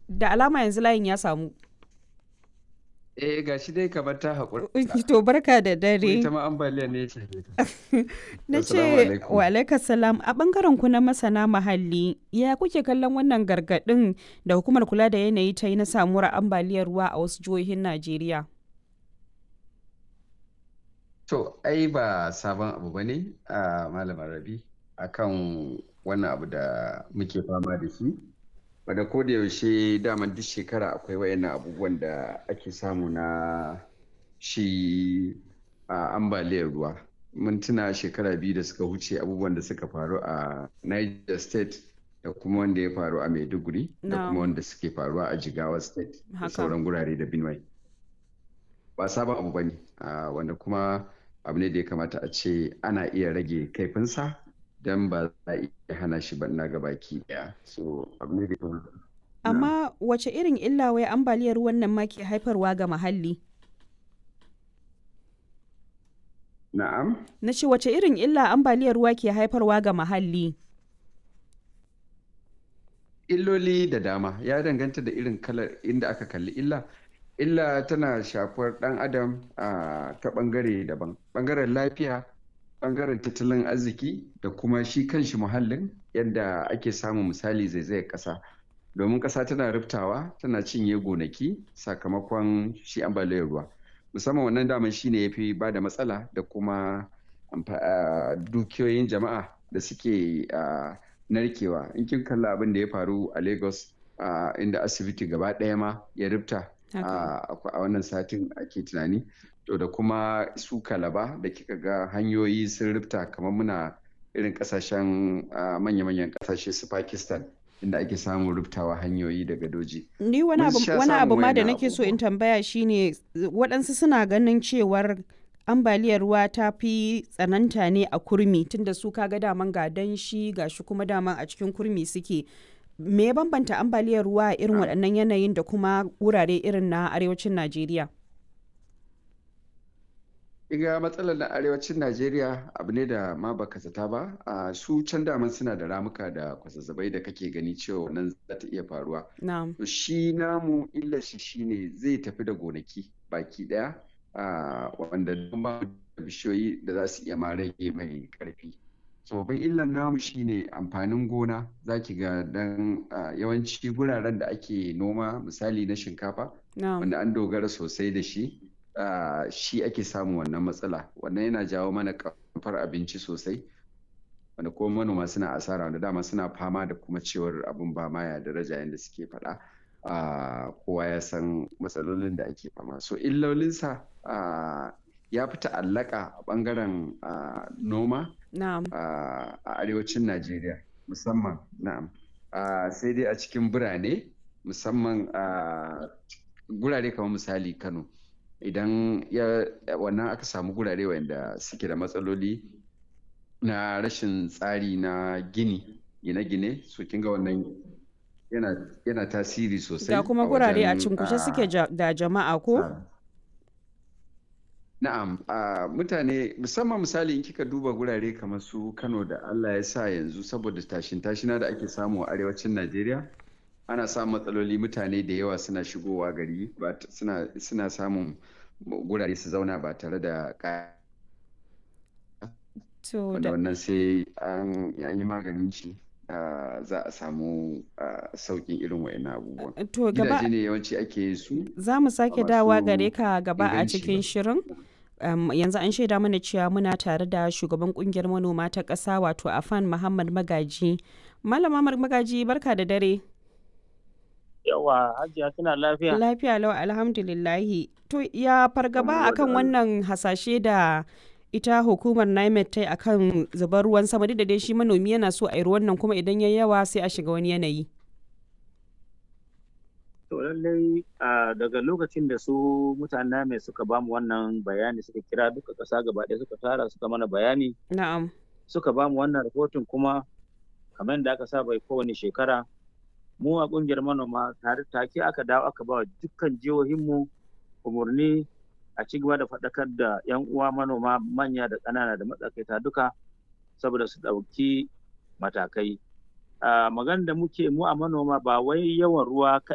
da alama yanzu layin ya samu. Eh ga shi dai kamar ta haƙura. To barka da dare. Ita ma ambaliya ne ce. Na Assalamu ce alaikum. wa alaikas salam a bangaren ku na masana muhalli ya kuke kallon wannan gargaɗin da hukumar kula da yanayi ta yi na samuwar ambaliyar ruwa a wasu jihohin Najeriya. To ai ba sabon abu ba ne a Malam Rabi akan wannan abu da muke fama da shi. Wadda ko da yaushe daman duk shekara akwai wayannan abubuwan da ake samu na shi a ambaliyar ruwa. Mun tuna shekara biyu da suka wuce abubuwan da suka faru a Niger State da kuma wanda ya faru a Maiduguri da Na'am. kuma wanda suke faruwa a Jigawa State da Haka. sauran gurare da Benue. Ba sabon abu ba ne, wanda kuma abu ne da ya kamata a ce ana iya rage kaifinsa don ba za a iya hana shi ba na gabaki daya. So abu ne da ya kamata. Na'am. Amma wace irin illa wai ambaliyar ruwan nan ma ke haifarwa ga muhalli? Na'am. Na ce wace irin illa ambaliyar ruwa ke haifarwa ga muhalli? Illoli da dama ya danganta da irin kalar inda aka kalli illa. Illa tana shafar ɗan adam a ta ɓangare daban. Ɓangaren lafiya, ɓangaren tattalin arziki da kuma shi kanshi muhallin yadda ake samun misali zaizayar ƙasa. Domin ƙasa tana riftawa, tana cinye gonaki sakamakon shi ambaliyar ruwa. Musamman wannan daman shi ne ya fi ba da matsala da kuma amfa- ah, dukiyoyin jama'a da suke ah, narkewa in kin kalla abin da ya faru a lagos ah, inda asibiti gaba ɗaya ma ya rifta Haka. ah, a wannan satin ake tunani to da kuma su kalaba da kika ga hanyoyi sun rifta kamar muna irin kasashen ah, manya-manyan kasashe su pakistan inda ake samun riftawa hanyoyi da gadoji Ni wani Mun abu, sha wani abu samun ma da wayannan nake so in abubuwa. tambaya shine waɗansu suna ganin cewar ambaliyar ruwa ta fi tsananta ne a kurmi tunda su kaga daman ga danshi ga shi kuma daman a cikin kurmi suke. Me ya bambanta ambaliyar ruwa a irin Ah. waɗannan yanayin da kuma wurare irin na arewacin Najeriya? Iga matsalar na arewacin Najeriya abu ne da ma baka zata ba, a su can daman suna da ramuka da kwazazzabai da kake gani cewa nan za ta iya faruwa. Na'am. To shi namu illar shi shine zai tafi da gonaki baki daya a wanda don ba mu da bishiyoyi da za su iya ma rage mai karfi. So babban illar namu shine amfanin gona za ki ga dan ah, yawanci guraren da ake noma misali na shinkafa Na'am. wanda an dogara sosai da shi ah, shi ake samun wannan matsala wannan yana jawo mana kamfar abinci sosai wanda kuma manoma suna asara wanda dama suna fama da kuma cewar abin ba ma ya daraja yadda suke faɗa Ah, kowa ya san matsalolin da ake fama so illolinsa ah, ya fi ta'allaka a ɓangaren ah, noma Na'am. ah, a arewacin Najeriya musamman na'am Ah, sai dai a cikin birane musamman a gurare kamar misali Kano idan ya wannan aka samu gurare wanda suke da matsaloli na rashin tsari na gini gine-gine so kin ga wannan yana yana tasiri sosai Ga kuma a gurare a wajen cinkushe suke ah, ja- da jama'a ko? tsara. Na'am, a mutane musamman misali in kika duba gurare kamar su Kano da Allah ya sa yanzu saboda tashin tashina da ake samu a arewacin Najeriya ana samun matsaloli mutane da yawa suna shigowa gari ba t- suna suna samun gurare su zauna ba tare da ka To wanda da wannan sai an an yi maganin shi ah, za a samu ah, sauƙin irin wa'annan abubuwan. to gaba Gidaje ne yawanci ake yin su za mu ba sake dawa masu gare ka gaba a inganci cikin ba. shirin. Um, yanzu an shaida mana cewa muna tare da shugaban kungiyar manoma ta ƙasa wato afan muhammad magaji malama Mar- magaji barka da dare Yawa Hajiya kina lafiya? lafiya lau alhamdulillahi to ya fargaba akan wannan hasashe da ita hukumar nimet ta yi akan zubar ruwan sama duk da dai shi manomi yana so a yi ruwan nan kuma idan ya yawa sai a shiga wani yanayi To lallai a daga lokacin da su mutanen mai suka bamu wannan bayani suka kira duka ƙasa gaba ɗaya suka tara suka mana bayani na'am suka bamu wannan rahoton kuma kamar da aka saba yi kowane shekara mu a ƙungiyar manoma tare take aka dawo aka ba wa dukkan jihohinmu umarni a ci gaba da faɗakar da 'yan uwa manoma manya da ƙanana da matsakaita duka saboda su ɗauki matakai. a magana da muke mu a manoma ba wai yawan ruwa